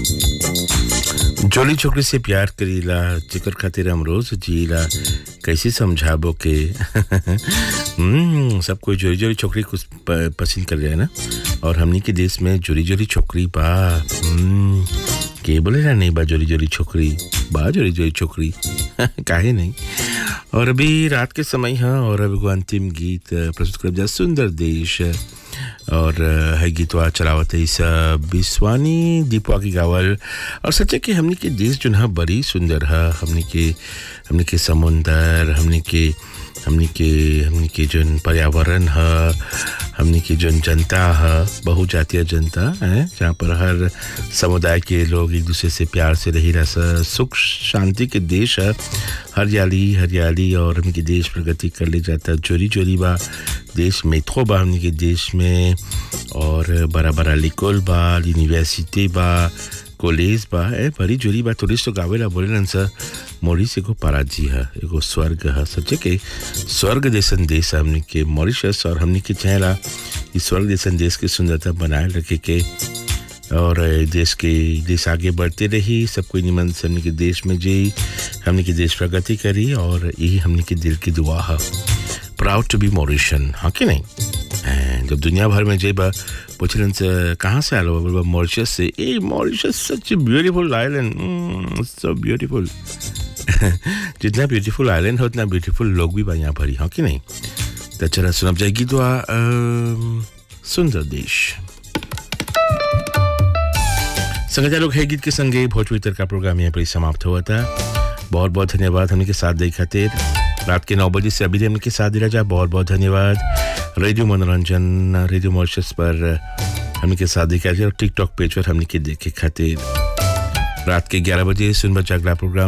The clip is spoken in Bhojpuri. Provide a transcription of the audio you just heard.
जोली छोकरी से प्यार करीला जिकर खातिर हम रोज जीला कैसे समझाबो के हम्म, सब कोई जोरी जोरी छोकरी कुछ प- पसंद कर रहे हैं ना और हमनी के देश में जोरी जोरी छोकरी बा हम्म, के बोले ना नहीं बा जोरी जोरी छोकरी बा जोरी जोरी छोकरी काहे नहीं और अभी रात के समय है और अभी एगो अंतिम गीत अ, प्रस्तुत कर जा सुंदर देश और अ, है गीतवा चलावत है इस अ, बिस्वानी दीपवा की गावल और सच्चे कि हमनी के देश जो है बड़ी सुंदर है हमनी के हमनी के समुंदर हमनी के हमनी के हमनी के जौन पर्यावरण है हमनी की जौन जनता है बहुजातीय जनता है जहाँ पर हर समुदाय के लोग एक दूसरे से प्यार से रही रह स- सुख शांति के देश है हरियाली हरियाली और हमनी के देश प्रगति कर ले जाता चोरी चोरी बा देश में थो बा हमनी के देश में और बड़ा बड़ा लिकोल बा यूनिवर्सिटी बा कॉलेज बा ए बड़ी जोरी बा टूरिस्ट तो गावेला बोले सर मॉरिस एगो पाराजी है एगो स्वर्ग है सच्चे के स्वर्ग जैसन देश है हमनी के मॉरिशस और हमनी के चाहेला इस स्वर्ग जैसन देश की सुंदरता बनाए रखे के और ए, देश के देश आगे बढ़ते रही सब कोई निमन से हमनी के देश में जी हमनी के देश प्रगति करी और यही हमनी के दिल की दुआ है प्राउड टू बी मॉरिशन हाँ कि नहीं हैं, जब दुनिया भर में जेबा पूछलन से कहाँ से आलो बोलबा मॉरिशस से ah Mauritius such beautiful island so beautiful जितना ब्यूटीफुल आइलैंड है उतना ब्यूटीफुल लोग भी बा यहाँ भरी हाँ कि नहीं तो चला सुनब जाएगी दुआ अम, सुंदर देश संगीता लोग है गीत के संगे भोजपुरी तर का प्रोग्राम यहाँ पर ही समाप्त हुआ था बहुत बहुत धन्यवाद हमने के साथ दे खातिर रात के नौ बजे से अभी हमने के साथ दिला जा बहुत बहुत धन्यवाद रेडियो मनोरंजन रेडियो मॉर्शस पर हमने के साथ देखा जाए और टिकटॉक पेज पर हमने के देखे खातिर रात के 11 बजे सुन बचा अगला प्रोग्राम